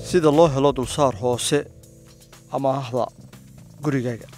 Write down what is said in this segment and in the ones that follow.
sida loo helo dulsaar hoose amaahda gurigaaga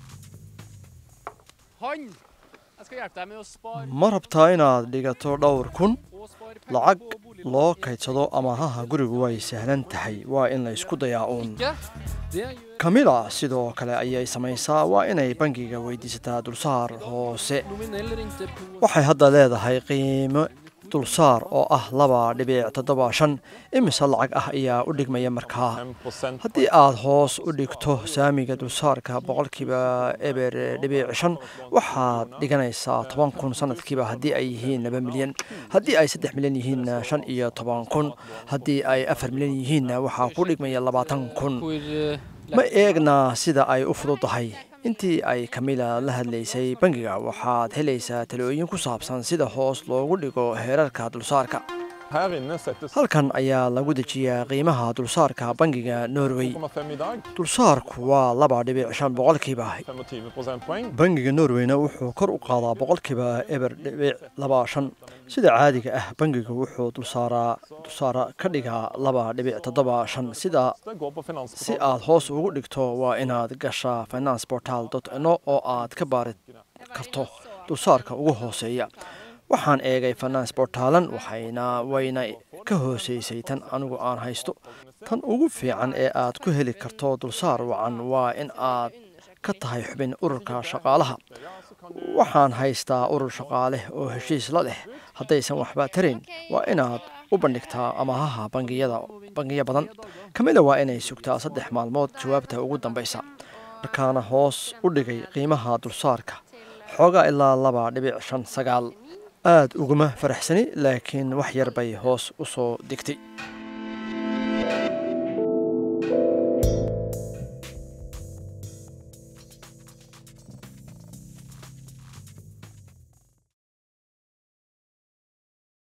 Han! Jeg skal hjelpe deg med å spare ma rabtaa inaad dhigato dhowr kun og spare penger lacag på boliglån. loo kaydsado amaahaha gurigu way sahlan tahay waa in la isku dayaa uun Ikke? Det gjør kamila sidoo kale ayay samaysaa waa inay bangiga weydiisataa dulsaar hoose nominell rente på waxay hadda leedahay qiimo dulsaar oo ah laba dhibic toddoba shan imise lacag ah ayaa u dhigmaya markaa haddii aad hoos u dhigto saamiga dulsaarka boqolkiiba eber dhibic shan waxaad dhiganaysaa toban kun sanadkiiba haddii ay yihiin laba milyan haddii ay saddex milyan yihiinna shan iyo toban kun haddii ay afar milyan yihiinna waxaa ku dhigmaya labaatan kun hvor eh, ma eegna sida ay u fududahay intii ay kamila la hadlaysay bangiga waxaad helaysaa talooyin ku saabsan sida hoos loogu dhigo heerarka dulsaarka Her inne settes halkan ayaa lagu dejiyaa qiimaha dulsaarka bangiga norway 2,5 i dag. dulsaarku waa laba dhibic shan boqolkiiba 25 prosentpoeng. bangiga norwayna wuxuu kor u qaadaa boqolkiiba eber dhibic laba shan sida caadiga ah bangigu wuxuu dulsaaraa dulsaara ka dhigaa laba dhibic toddoba shan sida Det går på si finansportalen. aad hoos ugu dhigto waa inaad gashaa financeportal no oo aad ka baari karto dulsaarka ugu hooseeya waxaan eegay finance portalan waxayna wayna ka hooseysay tan anigu aan haysto tan ugu fiican ee aad ku heli karto dulsaar wacan waa in aad ka tahay xubin ururka shaqaalaha waxaan haystaa urur shaqaale oo heshiis la leh haddaysan waxba tarayn waa inaad u bandhigtaa amahaha bangiyada bangiyo badan kamida waa inay sugtaa saddex maalmood jawaabta ugu dambaysa markaana hoos u dhigay qiimaha dulsaarka xoogaa ilaa laba dhibic shan sagaal aad uguma faraxsani laakiin wax yar bay hoos u soo degtay